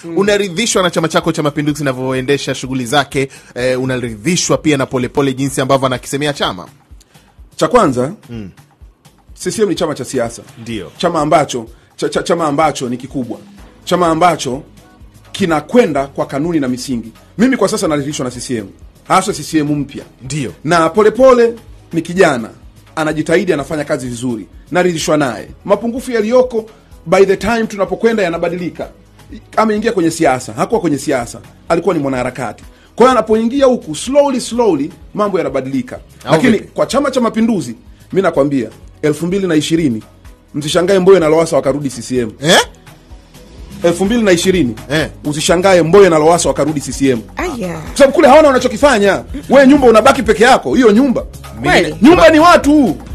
unaridhishwa na chama chako cha mapinduzi inavyoendesha shughuli zake eh, unaridhishwa pia na polepole jinsi ambavyo anakisemea chama cha kwanza mm. CCM ni chama cha siasa Ndio. chama ambacho cha, cha, chama ambacho ni kikubwa chama ambacho kinakwenda kwa kanuni na misingi mimi kwa sasa naridhishwa na CCM hasa CCM mpya ndio na polepole ni kijana anajitahidi anafanya kazi vizuri naridhishwa naye mapungufu yaliyoko by the time tunapokwenda yanabadilika ameingia kwenye siasa hakuwa kwenye siasa alikuwa ni mwanaharakati kwa hiyo anapoingia huku slowly slowly mambo yanabadilika Au lakini vipi? kwa chama cha mapinduzi mi nakwambia elfu mbili na ishirini msishangae mboyo na lowasa wakarudi ccm eh? elfu mbili na ishirini Eh. usishangae mboyo na lowasa wakarudi ccm aya kwa sababu kule hawana wanachokifanya we nyumba unabaki peke yako hiyo nyumba Kweli? nyumba ni watu